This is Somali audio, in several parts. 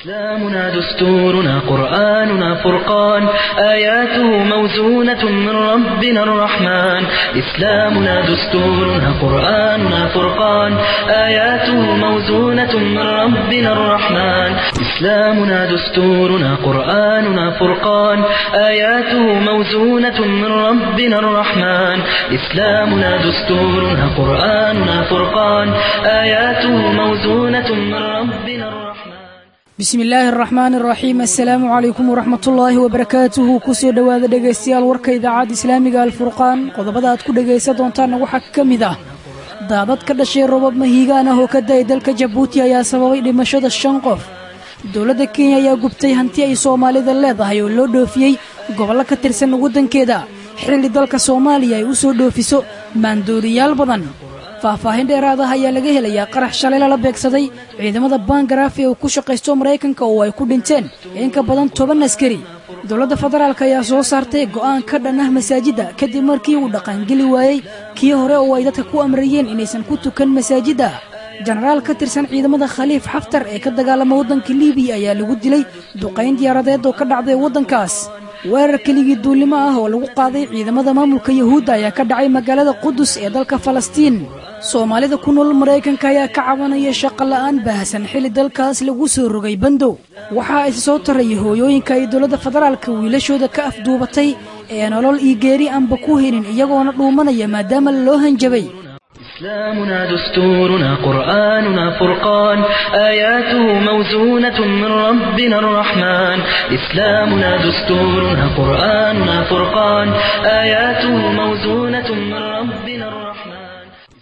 إسلامنا دستورنا قرآننا فرقان آياته موزونة من ربنا الرحمن إسلامنا دستورنا قرآننا فرقان آياته موزونة من ربنا الرحمن إسلامنا دستورنا قرآننا فرقان آياته موزونة من ربنا الرحمن إسلامنا دستورنا قرآننا فرقان آياته موزونة من ربنا الرحمن bismi illaahi araxmaan araxiim assalaamu calaykum waraxmatullaahi wabarakaatuhu kusoo dhowaada dhegaystayaal warka idaacadda islaamiga alfurqaan qodobada aad ku dhegaysan doontaanna waxaa ka mid ah daadad ka dhashay robab mahiigaan ah oo ka da-ay dalka jabuuti ayaa sababay dhimashada shan qof dowladda kenya ayaa gubtay hanti ay soomaalida leedahay oo loo dhoofiyey gobollo ka tirsan waddankeeda xilli dalka soomaaliya ay u soo dhoofiso maandooriyaal badan faahfaahin dheeraadaha ayaa laga helayaa qarax shalay lala beegsaday ciidamada bangaraaf ee uu ku shaqaysto maraykanka oo ay ku dhinteen in ka badan toban askari dowladda federaalk ayaa soo saartay go'aan ka dhan ah masaajidda kadib markii uu dhaqaangeli waayey kii hore oo ay dadka ku amrayeen inaysan ku tukan masaajidda jenaraal ka tirsan ciidamada khaliif xaftar ee ka dagaalama waddanka libiya ayaa lagu dilay duqayn diyaaradeed oo ka dhacday waddankaas weerar keligii duullimo ah oo lagu qaaday ciidamada maamulka yuhuudda ayaa ka dhacay magaalada qudus ee dalka falastiin soomaalida ku nool maraykanka ayaa ka cabanaya shaqo la'aan baahsan xilli dalkaas lagu soo rogay bandow waxaa isa soo taraya hooyooyinka ay dowladda federaalka wiilashooda ka afduubatay ee nolol iyo geeri aanba ku helin iyagoona dhuumanaya maadaama loo hanjabay إسلامنا دستورنا قرآننا فرقان آياته موزونة من ربنا الرحمن إسلامنا دستورنا قرآننا فرقان آياته موزونة من ربنا الرحمن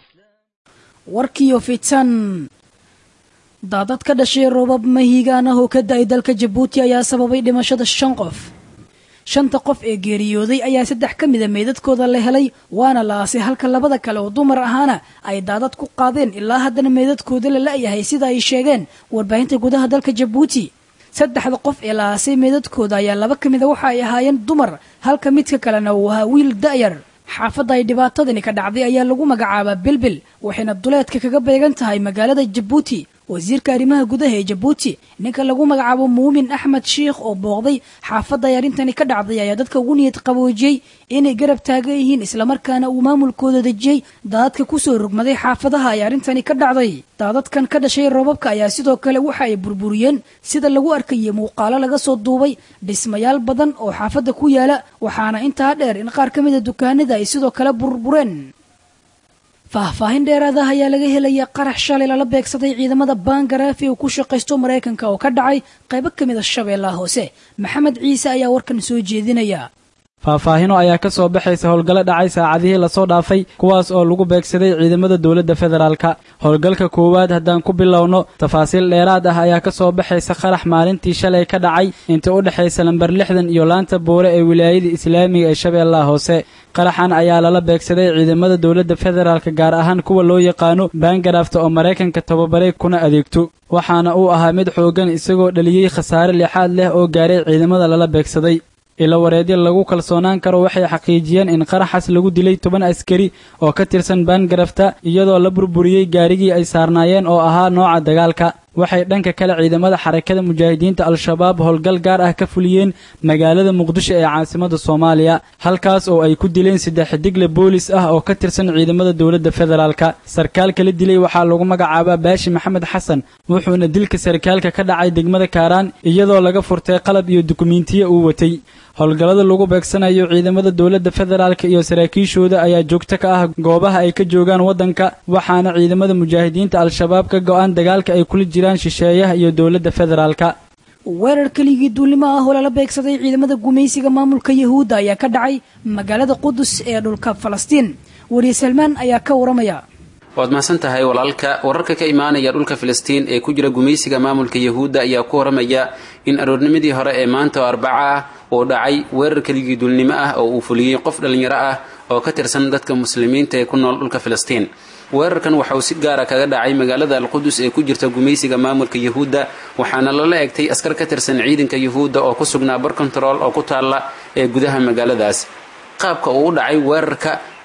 warkiyo fitan daadad ka dhashay robab mahiigaan ah oo ka da-ay dalka jabuuti ayaa sababay dhimashada shan qof shanta qof ee geeriyooday ayaa saddex ka mida meydadkooda la helay waana la aasay halka labada kale oo dumar ahaana ay daadad ku qaadeen ilaa haddana meydadkooda la la-yahay sida ay sheegeen warbaahinta gudaha dalka jabuuti saddexda qof ee la aasay meydadkooda ayaa laba ka mida waxa ay ahaayeen dumar halka midka kalena uu ahaa wiil da'yar xaafadda ay dhibaatadani ka dhacday ayaa lagu magacaabaa bilbil waxayna duleedka kaga beegan tahay magaalada jabuuti wasiirka arrimaha gudaha ee jabuuti ninka lagu magacaabo muumin axmed shiikh oo booqday xaafadda ay arrintani ka dhacday ayaa dadka ugu niyad qaboojiyey inay garab taagan yihiin islamarkaana uu maamulkooda dejiyey daadadka kusoo rogmaday xaafadaha ay arrintani ka dhacday daadadkan ka dhashay roobabka ayaa sidoo kale waxa ay burburiyeen sida lagu arkayay muuqaalo laga soo duubay dhismayaal badan oo xaafadda ku yaala waxaana intaa dheer in qaar ka mida dukaanada ay sidoo kale burbureen faahfaahin dheeraadaha ayaa laga helaya qarax shalay lala beegsaday ciidamada bangaraaf ee uu ku shaqaysto maraykanka oo ka dhacay qaybo ka mid a shabeellaha hoose maxamed ciise ayaa warkan soo jeedinaya faahfaahino ayaa ka soo baxaysa howlgallo dhacay saacadihii lasoo dhaafay kuwaas oo lagu beegsaday ciidamada dowladda federaalka howlgalka koowaad haddaan ku bilowno tafaasiil dheeraad ah ayaa ka soo baxaysa qarax maalintii shalay ka dhacay inta u dhexaysa lamber lixdan iyo laanta boore ee wilaayada islaamiga ee shabeellaha hoose qaraxan ayaa lala beegsaday ciidamada dowladda federaalka gaar ahaan kuwa loo yaqaano baangaraafta oo maraykanka tababaray kuna adeegto waxaana uu ahaa mid xooggan isagoo dhaliyey khasaare lixaad leh oo gaaray ciidamada lala beegsaday ilo wareedyo lagu kalsoonaan karo waxay xaqiijiyeen in qaraxaas lagu dilay toban askari oo ka tirsan baangarafta iyadoo la burburiyey gaarigii ay saarnaayeen oo ahaa nooca dagaalka waxay dhanka kale ciidamada xarakada mujaahidiinta al-shabaab howlgal gaar ah ka fuliyeen magaalada muqdisho ee caasimada soomaaliya halkaas oo ay ku dileen saddex digle boolis ah oo ka tirsan ciidamada dowladda federaalka sarkaalka la dilay waxaa lagu magacaabaa baashi maxamed xasan wuxuuna dilka sarkaalka ka dhacay degmada kaaraan iyadoo laga furtay qalab iyo dukumiintiyo uu watay howlgallada lagu beegsanayo ciidamada dowladda federaalka iyo saraakiishooda ayaa joogto ka ah goobaha ay ka joogaan waddanka waxaana ciidamada mujaahidiinta al-shabaab ka go-aan dagaalka ay kula jiraan shisheeyaha iyo dowladda federaalka weerar keligii duullimo ah oo lala beegsaday ciidamada gumaysiga maamulka yahuudda ayaa ka dhacay magaalada qudus ee dhulka falastiin weriye salmaan ayaa ka waramaya waad mahadsan tahay walaalka wararka ka imaanaya dhulka filistiin ee ku jira gumaysiga maamulka yahuudda ayaa ku waramaya in aroornimadii hore ee maanta oo arbaca ah uu dhacay weerar keligii duulnimo ah oo uu fuliyey qof dhallinyaro ah oo ka tirsan dadka muslimiinta ee ku nool dhulka filistiin weerarkan waxa uu si gaara kaga dhacay magaalada alqudus ee ku jirta gumaysiga maamulka yahuudda waxaana lala egtay askar ka tirsan ciidanka yahuudda oo ku sugnaa bar control oo ku taalla ee gudaha magaaladaas qaabka uu u dhacay weerarka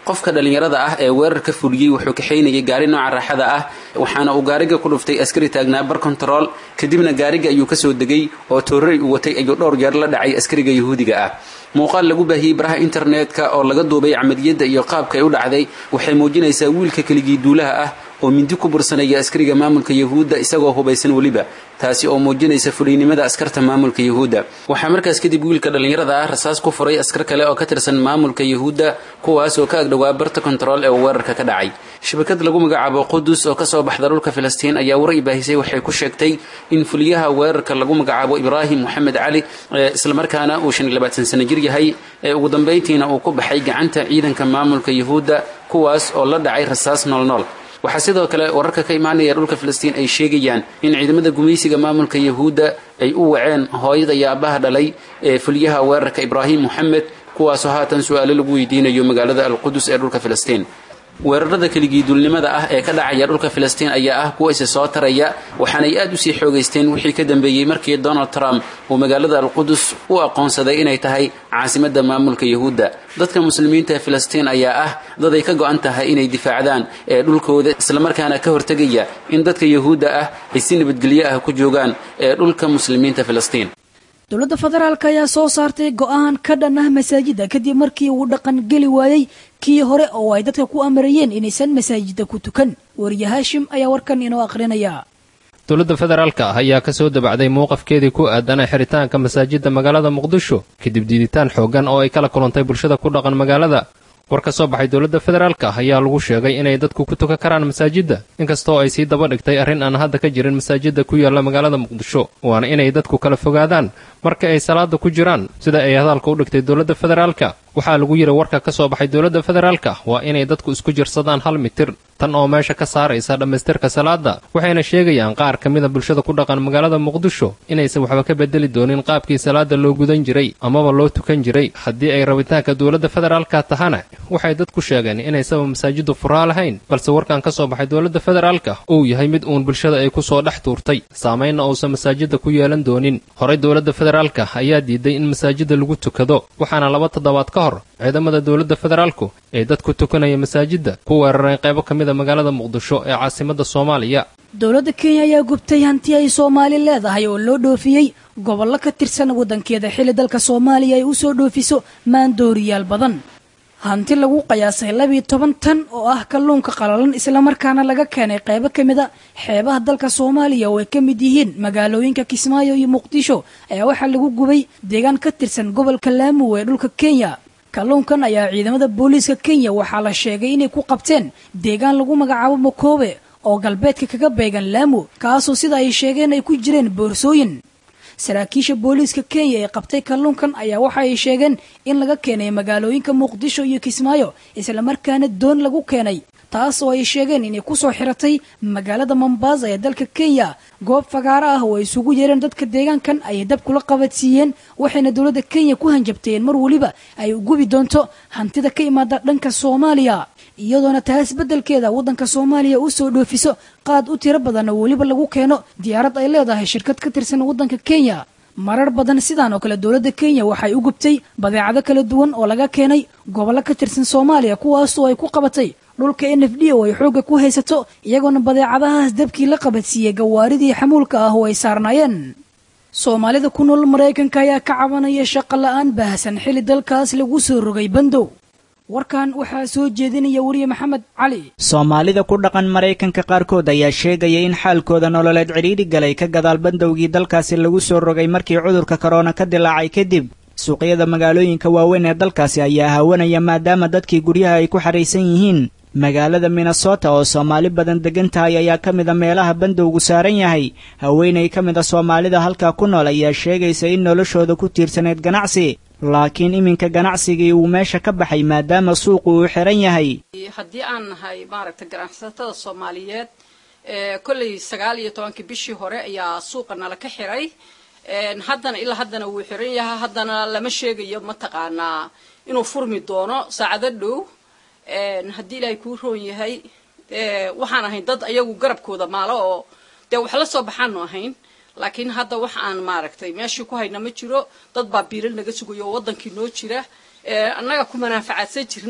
qofka dhallinyarada ah ee weerar ka fuliyey wuxuu kaxaynayay gaari nooca raaxada ah waxaana uu gaariga ku dhuftay askari taagnaa bar control kadibna gaariga ayuu kasoo degay oo toorari uu watay ayuu dhowr jeer la dhacay askariga yahuudiga ah muuqaal lagu baahiyey baraha internetka oo laga duubay camaliyadda iyo qaabka ay u dhacday waxay muujinaysaa wiilka keligii duulaha ah oo mindi ku bursanaya askariga maamulka yahuudda isagoo hubaysan weliba taasi oo muujinaysa fuliynimada askarta maamulka yahuudda waxaa markaas kadib wiilka dhallinyarada ah rasaas ku furay askar kale oo ka tirsan maamulka yahuudda kuwaas oo ka agdhowaa barta kontarool ee uu weerarka ka dhacay shabakad lagu magacaabo qudus oo kasoo baxda dhulka filistiin ayaa war i baahisay waxay ku sheegtay in fuliyaha weerarka lagu magacaabo ibraahim moxamed cali islamarkaana uu shan iyo labaatan sano jir yahay ee ugu dambayntiina uu ku baxay gacanta ciidanka maamulka yahuudda kuwaas oo la dhacay rasaas noolnool waxaa sidoo kale wararka ka imaanaya dhulka filistiin ay sheegayaan in ciidamada gumaysiga maamulka yahuudda ay u waceen hooyada iyo aabbaha dhalay ee fuliyaha weerarka ibraahim moxamed kuwaasoo haatan su-aalo lagu weydiinayo magaalada alqudus ee dhulka filistiin weerarada keligii duulnimada ah ee ka dhacaya dhulka filistiin ayaa ah kuwa isi soo taraya waxaanay aad usii xoogaysteen wixii ka dambeeyey markii donald trump uu magaalada alqudus u aqoonsaday inay tahay caasimadda maamulka yahuudda dadka muslimiinta ee filistiin ayaa ah dad ay ka go-an tahay inay difaacdaan ee dhulkooda islamarkaana ka hortegaya in dadka yahuudda ah ay si nabadgelyo ah ku joogaan ee dhulka muslimiinta filistiin dowladda federaalk ayaa soo saartay go-aan ka dhan ah masaajida kadib markii uu dhaqan geli waayey kii hore oo ay dadka ku amarayeen inaysan masaajida ku tukan wariye haashim ayaa warkan inoo aqrinaya dowladda federaalka ah ayaa ka soo dabacday mowqafkeedii ku aadanay xiritaanka masaajidda magaalada muqdisho kadib diiditaan xooggan oo ay kala kulantay bulshada ku dhaqan magaalada war ka soo baxay dowladda federaalka ah ayaa lagu sheegay inay dadku ku tukan karaan masaajidda inkastoo ay sii daba dhigtay arrin aan hadda ka jirin masaajidda ku yaalla magaalada muqdisho waana inay dadku kala fogaadaan marka ay salaada ku jiraan sida ay hadalka u dhigtay dowladda federaalka waxaa lagu yidhi warka ka soo baxay dowladda federaalka waa inay dadku isku jirsadaan hal mitir tan oo meesha ka saaraysa dhammaystirka salaada waxayna sheegayaan qaar ka mida bulshada ku dhaqan magaalada muqdisho inaysan waxba ka bedeli doonin qaabkii salaada loo gudan jiray amaba loo tukan jiray haddii ay rabitaanka dowladda federaalka tahana waxay dadku sheegeen inaysaba masaajiddu furaa lahayn balse warkan ka soo baxay dowladda federaalka uu yahay mid uun bulshada ay ku soo dhex tuurtay saamaynna uusan masaajidda ku yeelan doonin horey dowladda federaalka ayaa diiday in masaajidda lagu tukado waxaana laba toddobaad ka hor ciidamada dowladda federaalku ee dadku tukanaya masaajidda ku weerareen qaybo ka mida magaalada muqdisho ee caasimadda soomaaliya dowladda kenya ayaa gubtay hanti ay soomaali leedahay oo loo dhoofiyey gobollo ka tirsan waddankeeda xilli dalka soomaaliya ay u soo dhoofiso maandooriyaal badan hanti lagu qiyaasay labiiyo toban tan oo ah kalluunka qalalan islamarkaana laga keenay qaybo ka mid a xeebaha dalka soomaaliya oo ay ka mid yihiin magaalooyinka kismaayo iyo muqdisho ayaa waxaa lagu gubay deegaan ka tirsan gobolka laamu ee dhulka kenya kalluunkan ayaa ciidamada booliiska kenya waxaa la sheegay inay ku qabteen deegaan lagu magacaabo makoobe oo galbeedka kaga beegan laamu kaasoo sida ay sheegeen ay ku jireen boorsooyin saraakiisha booliiska kenya ee qabtay kalluunkan ayaa waxa ay sheegeen in laga keenay magaalooyinka muqdisho iyo kismaayo islamarkaana doon lagu keenay taas oo ay sheegeen inay kusoo xiratay magaalada mombasa ee dalka kenya goob fagaaro ah oo ay isugu yeereen dadka deegaankan ayay dab kula qabadsiiyeen waxayna dowladda kenya ku hanjabteen mar weliba ay gubi doonto hantida ka imaada dhanka soomaaliya iyadoona taas beddelkeeda waddanka soomaaliya u soo dhoofiso qaad u tiro badan oo weliba lagu keeno diyaarad ay leedahay shirkad ka tirsan waddanka kenya marar badan sidaan oo kale dowladda kenya waxay u gubtay badeecado kala duwan oo laga keenay gobollo ka tirsan soomaaliya kuwaasoo ay ku qabatay dhulka n f d oo ay xoogga ku haysato iyagoona badeecadahaas dabkii la qabadsiiyey gawaaridii xamuulka ah oo ay saarnaayeen soomaalida ku nool maraykanka ayaa ka cabanaya shaqo la-aan baahsan xilli dalkaas lagu soo rogay bandow warkan waxaa soo jeedinaya weriye maxamed cali soomaalida ku dhaqan maraykanka qaarkood ayaa sheegaya in xaalkooda nololeed cidhiidhi galay ka gadaal bandowgii dalkaasi lagu soo rogay markii cudurka korona ka dilaacay kadib suuqyada magaalooyinka waaweyn ee dalkaasi ayaa haawanaya maadaama dadkii guryaha ay ku xahaysan yihiin magaalada minnesota oo soomaali badan degan tahay ayaa ka mid a meelaha bandowgu saaran yahay haweenay ka mid a soomaalida halkaa ku nool ayaa sheegaysa in noloshooda ku tiirsaneyd ganacsi laakiin iminka ganacsigii uu meesha ka baxay maadaama suuqu uu xiran yahay haddii aan nahay maaragtay ganacsatada soomaaliyeed kolley sagaal iyo tobankii bishii hore ayaa suuqa nala ka xiray haddana ilaa haddana wuu xiran yahay haddana lama sheegayo mataqaanaa inuu furmi doono saacado dhow haddii ilaahay kuu roon yahay waxaan ahayn dad ayagu garabkooda maalo oo dee wax la soo baxaanu ahayn laakiin hadda wax aan maaragtay meeshii ku hayna ma jiro dad baa biilal naga sugayo oo waddankii noo jira annaga ku manaafacaadsan jirnay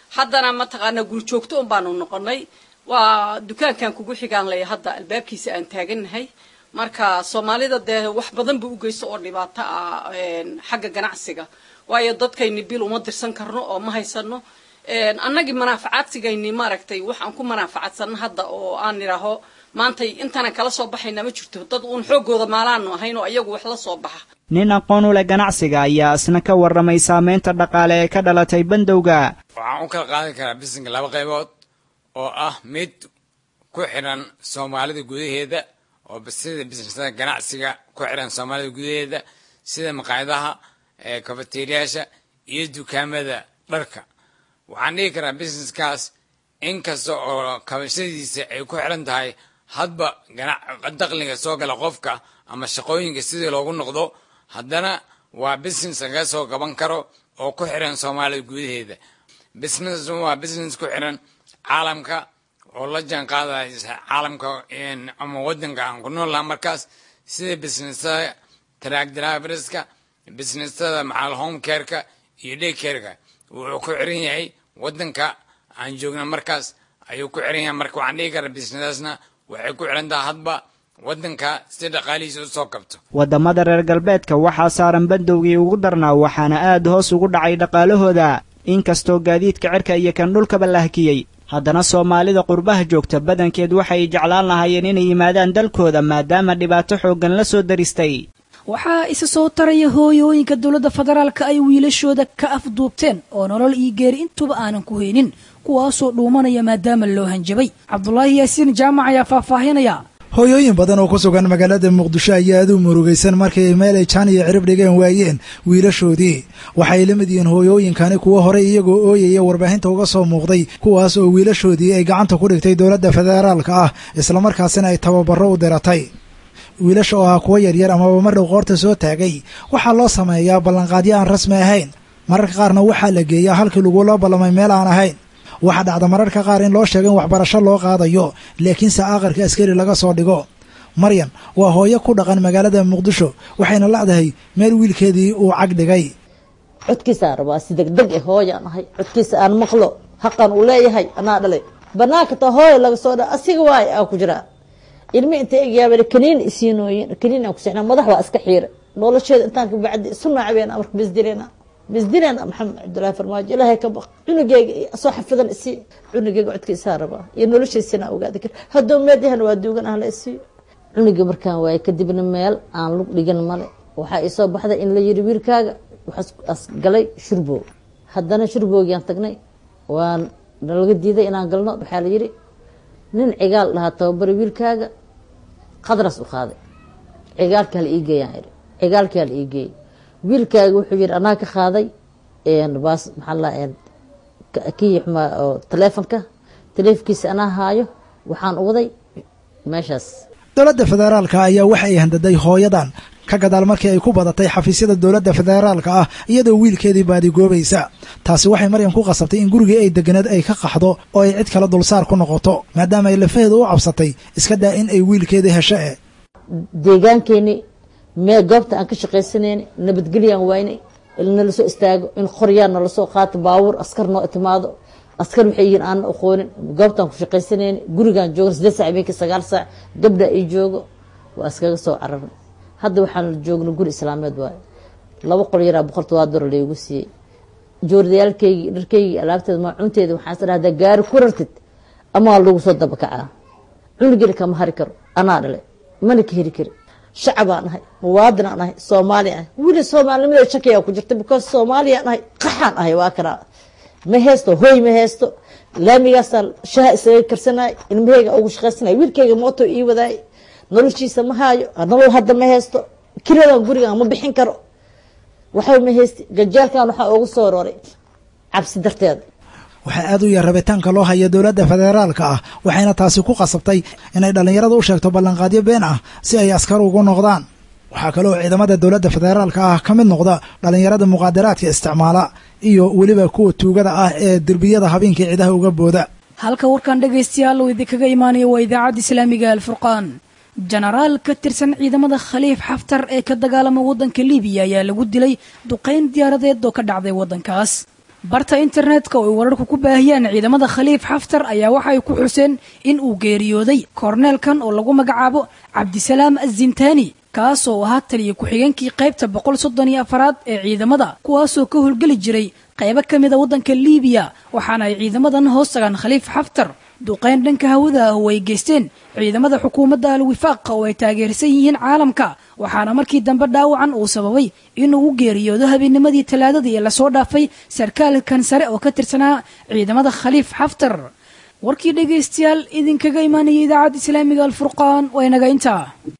haddana mataqaanaa gurjoogto un baanu noqonay waa dukaankan kugu xigaan laya hadda albaabkiisa aan taagannahay marka soomaalida dee wax badan ba u geysto oo dhibaato ah xagga ganacsiga waayo dadkayni bil uma dirsan karno oo ma haysano annagii manaafacaadsigayni maaragtay waxaan ku manaafacadsano hadda oo aan idhaaho maantay intaanan kala soo baxayna ma jirto dad uun xooggooda maalaanu ahayn oo iyagu wax la soo baxa nin aqoon u leh ganacsiga ayaa isna ka warramay saamaynta dhaqaale ee ka dhalatay bandowga waxaan u kala qaadan karaa bisinka laba qaybood oo ah mid ku xidhan soomaalida gudaheeda oo sida bisnesada ganacsiga ku xidhan soomaalida gudaheeda sida maqaayadaha kafateriyaasha iyo dukaamada dharka waxaan dhihi karaa busineskaas inkasta oo kabashadiisa ay ku xidhan tahay hadba daqliga soo gala qofka ama shaqooyinka sidii loogu noqdo haddana waa business laga soo gaban karo oo ku xidhan soomaalida gudaheeda business waa business ku xidhan caalamka oo la jaan qaadaya caalamka ama wadanka aan ku nool laha markaas sida businessada track driverska businessada macal home careka iyo day careka wuxuu ku xiran yahay wadanka aan joogna markaas ayuu ku xiran yahay marka waxaan dhihi karaa businessdaasna waxay ku xiran tahay hadba wadanka si dhaqaalihiisa u soo kabto waddamada reer galbeedka waxaa saaran bandowgii ugu darnaa waxaana aad hoos ugu dhacay dhaqaalahooda inkastoo gaadiidka cirka iyo kan dhulkaba la hakiyey haddana soomaalida qurbaha joogta badankeed waxay jeclaan lahaayeen inay yimaadaan dalkooda maadaama dhibaato xooggan la soo daristay waxaa isa soo taraya hooyooyinka dowladda federaalka ay wiilashooda ka afduubteen oo nolol iyo geeri intuba aanan ku haynin kuwaasoo dhuumanaya maadaama loo hanjabay cabdulaahi yaasiin jaamac ayaa faahfaahinaya hooyooyin badan oo ku sugan magaalada muqdisho ayaa aad u murugaysan markay meel ay jaan iyo cirib dhigeen waayeen wiilashoodii waxay la mid yihiin hooyooyinkani kuwo horey iyagoo ooyaya warbaahinta uga soo muuqday kuwaas oo wiilashoodii ay gacanta ku dhigtay dowladda federaalka ah islamarkaasina ay tababaro u diratay wiilasha oo ah kuwo yaryar amaba mar dhow qoorta soo taagay waxaa loo sameeyaa ballanqaadyo aan rasmi ahayn mararka qaarna waxaa la geeyaa halkii lagula ballamay meel aan ahayn waxaa dhacda mararka qaar in loo sheego in waxbarasho loo qaadayo laakiinse aqarka askari laga soo dhigo maryan waa hooyo ku dhaqan magaalada muqdisho waxayna lacdahay meel wiilkeedii uu cag dhigay codkiisaa rabaa si degdeg eh hooyaan ahay codkiisa aan maqlo haqan uu leeyahay anaa dhalay banaanka taa hooya laga soo dha asiga waay aa ku jiraa ilmi inta egyaaba kaniin isiinooyin kaniin aan ku sixnaa madax waa iska xiira nolosheeda intaan ka bacdi isu naacabeena marka bisdileena bisdileena maxamed cabdullaahi farmaajo ilaahay ka baq cunugeyga soo xafidan isii cunugeyga codkiisaa rabaa iyo noloshiisina ogaada kar hadduu meedyahan waa duugan ah la isiiyo cunugii markaan waaye kadibna meel aan lug dhigan male waxaa isoo baxday in la yiri wiilkaaga waxaas galay shurboog haddana shurboogiaan tagnay waan nalaga diiday inaan galno waxaa la yiri nin cigaal dhahaa tababari wiilkaaga qadras u qaaday cigaalkaa la ii geeyaan iri cigaalkaa la ii geeyay wiilkaaga wuxuu yiri anaa ka qaaday baas maxaa la kii xumaa oo taleefonka taleefonkiisa anaa haayo waxaan uwaday meeshaas dowladda federaalka ayaa waxa ay handaday hooyadan ka gadaal markii ay ku badatay xafiisyada dowladda federaalka ah iyadoo wiilkeedii baadigoobaysa taasi waxay maryan ku qasabtay in gurigii ay deganeed ay ka qaxdo oo ay cid kale dulsaar ku noqoto maadaama ay lafaheeda u cabsatay iska daa in ay wiilkeedii hesho eh deegaankeeni mee goobta aan ka shaqaysanayna nabadgelyaan waynay nala soo istaago in qoryaan nala soo qaato baabuur askar noo itimaado askar waxay yihiin aanna aqoonin goobtaan ku shaqaysanayna gurigaan joogna sideed sac habeenkii sagaal saac gabdha ay joogo waa iskaga soo cararnay hadda waxaan joogna guri islaameed waayo laba qol yaraa boqol todobaad dora laygu siiyey joordayaalkaygii dharkaygii alaabteeda maacunteeda waxaan is dhahdaa gaari ku rartid amaa lagu soo dabakacaa cunugina kama hari karo anaa dhale mana ka heri kari shacabaan ahay muwaadinaan ahay soomaali ahay wili soomaalinimada shakiyaa ku jirta because soomaaliyaan ahay qaxaan ahay waa kanaa ma heesto hoy ma heesto laamigaasaa shaha isaga karsanay ilmaheyga ugu shaqaysanay wiilkeyga mooto ii wadaay noloshiisa ma haayo nolol hadda ma heesto kiradan gurigan ma bixin karo waxba ma heysti gajeelkan waxaa ugu soo roray cabsi darteeda waxaa aad u yar rabitaanka loo haya dowladda federaalka ah waxayna taasi ku qasabtay inay dhallinyarada u sheegto ballanqaadyo been ah si ay askar ugu noqdaan waxaa kaloo ciidamada dowladda federaalka ah ka mid noqda dhallinyarada muqaadaraadka isticmaala iyo weliba kuwa tuugada ah ee derbiyada habeenkii ciidaha uga booda halka warkan dhegaystayaal uu idinkaga imaanayo waa idaacadda islaamiga alfurqaan jenaraal ka tirsan ciidamada khaliif xaftar ee ka dagaalama waddanka libiya ayaa lagu dilay duqayn diyaaradeed oo ka dhacday waddankaas barta internetka oo ay wararku ku baahiyaan ciidamada khaliif xaftar ayaa waxay ku xuseen in uu geeriyooday korneelkan oo lagu magacaabo cabdisalaam azintaani kaasoo ahaa taliya ku-xigeenkii qaybta boqol soddon iyo afaraad ee ciidamada kuwaasoo ka howlgeli jiray qaybo ka mid a waddanka liibiya waxaana ay ciidamadan hoos tagaan khaliif xaftar duqeyn dhanka hawada ah oo ay geysteen ciidamada xukuumadda al wifaaqa oo ay taageersan yihiin caalamka waxaana markii dambe dhaawacan uu sababay inuu u geeriyoodo habeennimadii talaadadii ee lasoo dhaafay sarkaalkan sare oo ka tirsanaa ciidamada khaliif xaftar warkii dhegaystayaal idinkaga imaanaya idaacadda islaamiga alfurqaan waa inaga intaa